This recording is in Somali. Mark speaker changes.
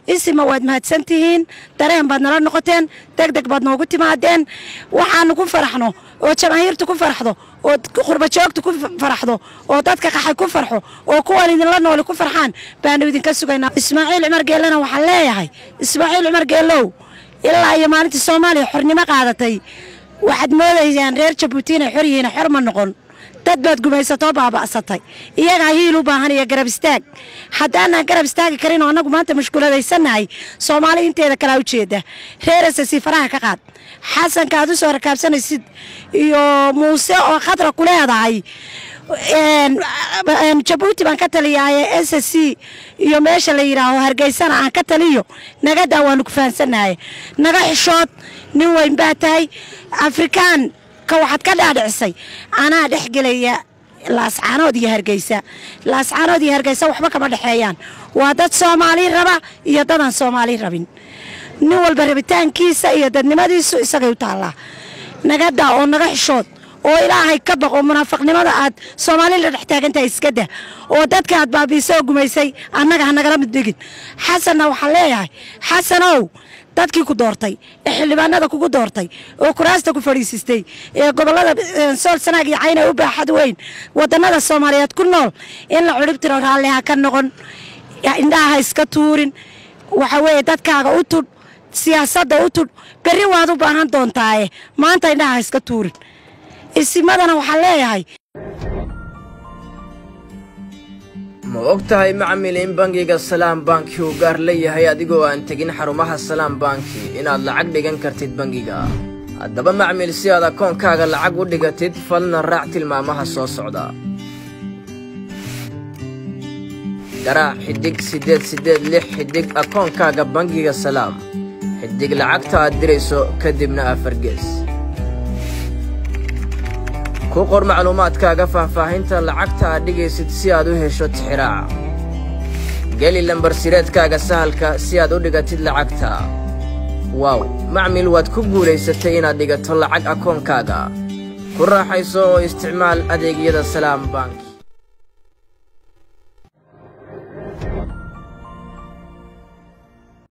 Speaker 1: isima waad mahadsan tihiin dareen baad nala noqoteen deg deg baad noogu timaadeen waxaanu ku faraxno oo jamaahiirtu ku faraxdo oo qurbajoogtu ku faraxdo oo dadka qaxay ku farxo oo kuwan idinla nooli ku farxaan baanu idinka sugaynaa ismaaciil cumar geellena waxaan leeyahay ismaaciil cumar geellow ilaa iyo maalintii soomaaliya xornimo qaadatay waxaad moodaysaan reer jabuuti inay xor yihiin xor ma noqon dad baad gumaysatoo baaba'satay iyagaa hiil u baahan iyo garab istaag haddaanaan garab istaagi karin oo annagu maanta mashkuuladaysannahay soomaali inteeda kalaa ujeeda reer asasi faraha ka qaad xasanka aad u soo rakaabsanaysid iyo muuse oo khadra ku leedahay jabuuti baan ka taliyaaye s c iyo meesha la yidhaaho hargeysana aan ka taliyo nagadaa waanu ku fahansannahay naga xishood nin weyn baa tahay afrikaan ka waxaad ka dhaadhicisay anaa dhex gelaya laascaanood iyo hargeysa laascaanood iyo hargeysa waxba kama dhexeeyaan waa dad soomaali raba iyo dadaan soomaali rabin nin walba rabitaankiisa iyo dadnimadiisu isagay u taallaa nagadaa oo naga xishood oo ilaahay ka baqo munaafiqnimada aad soomaali la dhex taagantahay iska dah oo dadka aad baabiisa oo gumaysay annaga ha nagala mid dhigin xasanna waxaan leeyahay xasanow dadkii ku doortay ee xildhibaanada kugu doortay oo kuraasta ku fadhiisistay ee gobollada sool sanaag iyo cayna u baaxad weyn wadannada soomaaliyeed ku nool in la cudhib tiro raalli ha ka noqon indhaha ha iska tuurin waxa weeye dadkaaga u tudh siyaasadda u tudh berri waad u baahan doontaaye maanta indhaha ha iska tuurin isimadana waxaan leeyahay
Speaker 2: ma og tahay macmil in bangiga salaam banki uu gaar leeyahay adigoo aan tegin xarumaha salaam banki inaad lacag dhigan kartid bangiga haddaba macmil si aad akoonkaaga lacag u dhigatid fadlan raac tilmaamaha soo socda garaac xidhig siddeed siddeed lix xidhig akoonkaaga bangiga salaam xidhig lacagta aad dirayso kadibna afargees ku qor macluumaadkaaga faahfaahinta lacagta aad dhigaysid si aad u hesho tixiraaca geli lambar sireedkaaga sahalka si aad u dhigatid lacagta waaw macmil waad ku guulaysatay inaad dhigato lacag akoonkaaga ku raaxayso oo isticmaal adeegyada salaam bank